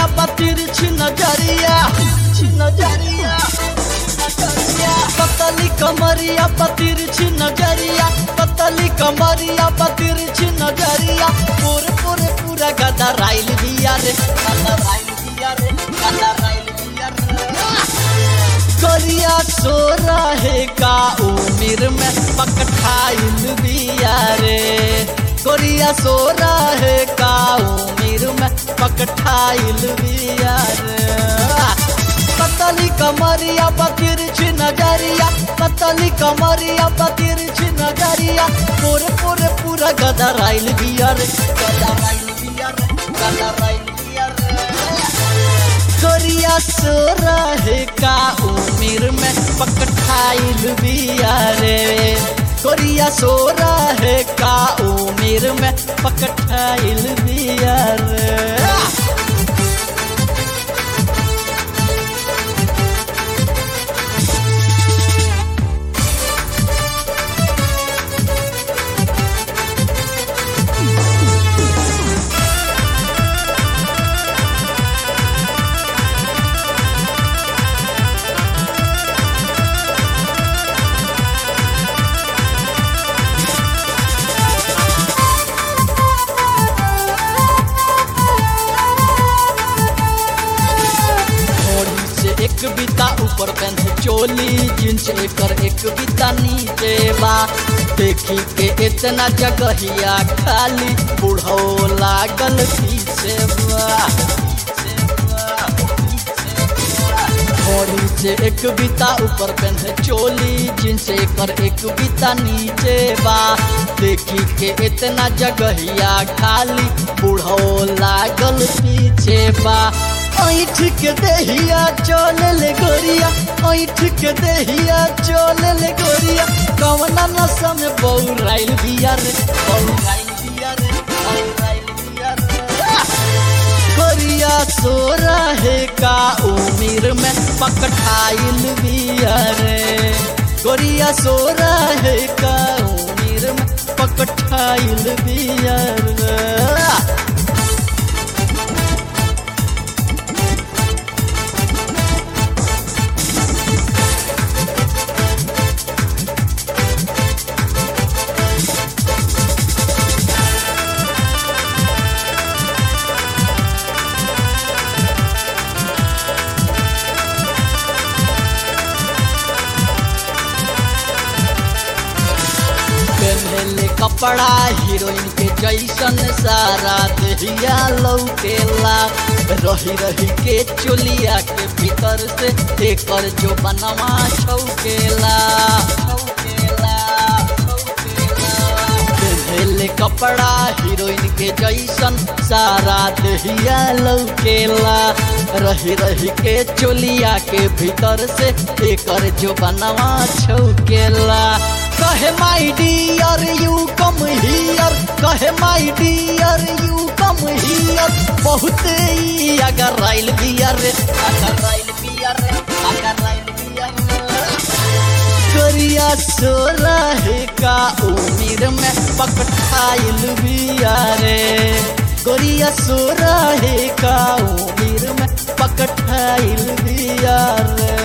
कमरिया बतिर छिन नजरिया छिन नजरिया पतली कमरिया बतिर छिन नजरिया पतली कमरिया बतिर छिन नजरिया पूरे पूरे पूरा गदा राइल बिया रे गदा राइल बिया रे गदा राइल बिया रे करिया सो रहे का उमिर में पकठाइल बिया रे कोरिया सो रहे का उमिर में पकठाइल बिया रे पतली कमरिया बतिर छी नजरिया पतली कमरिया बतिर छी नजरिया पूरे पूरे पूरा गदा राइल बिया रे गदा राइल बिया रे गदा राइल बिया रे कोरिया सो रहे का उमिर में पकठाइल बिया रे कोरिया सो रहे का उमिर में पकठाइल बिया रे घोड़ी से एक बीता ऊपर पेंथ चोली जींस एकर एक बीता नीचे बा देखी के इतना जगहिया खाली बुढ़ो लागल पीछे बा घोड़ी से एक बीता ऊपर पेंथ चोली जींस एकर एक बीता नीचे बा देखी के इतना जगहिया खाली बुढ़ो लागल पीछे बा ऐठ के देहिया चल ले गोरिया ऐठ के देहिया चल ले गोरिया कवना नशा में बौराइल बिया रे बौराइल बिया रे बौराइल बिया रे गोरिया सो रहे का उमिर में पकठाइल बिया रे गोरिया सो रहे का उमिर में पकठाइल बिया रे पहले कपड़ा हीरोइन के जैसन सारा देहिया लौकेला रही रही के चोलिया के भीतर से एकर जो बनवा छौकेला छौकेला पहले कपड़ा हीरोइन के जैसन सारा देहिया लौकेला रही रही के चोलिया के भीतर से एकर जो बनवा छौकेला कहे my dear you come here कहे my dear you come here बहुत ही अगर राइल बियर रे अगर राइल बियर रे अगर राइल बियर करिया सो रहे का उमिर में पकठाइल बिया रे गोरिया सो रहे का उमिर में पकठाइल बिया रे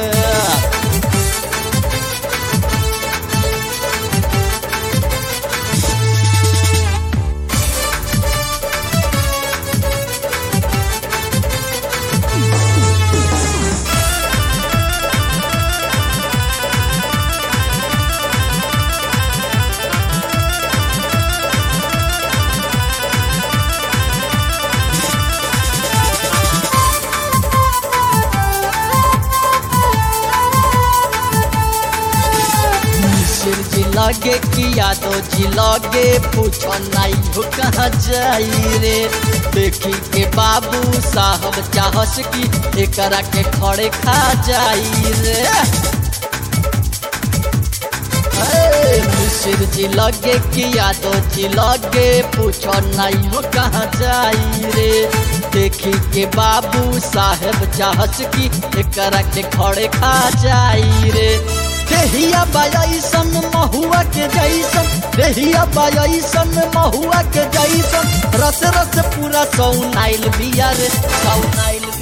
मिसिर जी लगे किया तो जी लगे पूछो नहीं हो कहाँ जाई रे देखी के बाबू साहब चाहस की एकरा के खड़े खा जाई रे अरे, मिसिर जी लगे किया तो जी लगे पूछो नहीं हो कहाँ जाई रे देखी के बाबू साहेब चाहस की एकरा के खड़े खा जाई रे देहिया बायसन महुआ के जैसन देहिया बायसन महुआ के जैसन रस रस पूरा सौनाइल बिया रे सौनाइल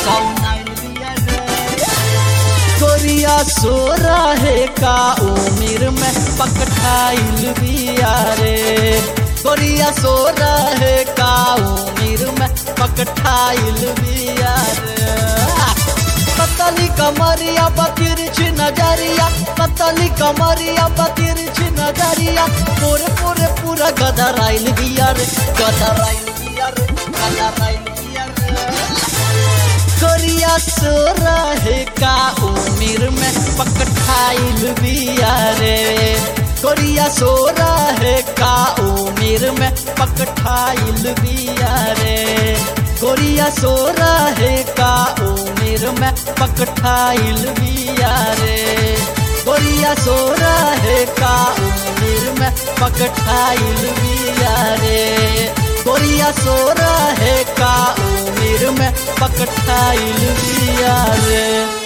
पकौनाइल बिया रे गोरिया सो रहे का उमिर में पकठाइल बिया रे गोरिया सो रहे का उमिर में पकठाइल बिया रे पतली कमरिया बतिरछी नजरिया पतली कमरिया बतिरछी नजरिया पूरे पूरे पूरा गदराइल बिया रे गदराइल बिया रे गदराइल बिया रे गोरिया सो रहे का उमिर में पकठाइल बिया रे गोरिया सो रहे का उमिर में पकठाइल बिया रे गोरिया सो रहे का उमिर में पकठाइल बिया रे गोरिया सो रहे का उमिर में पकठाइल बिया रे गोरिया सो रहे का उमिर में पकठाइल बिया रे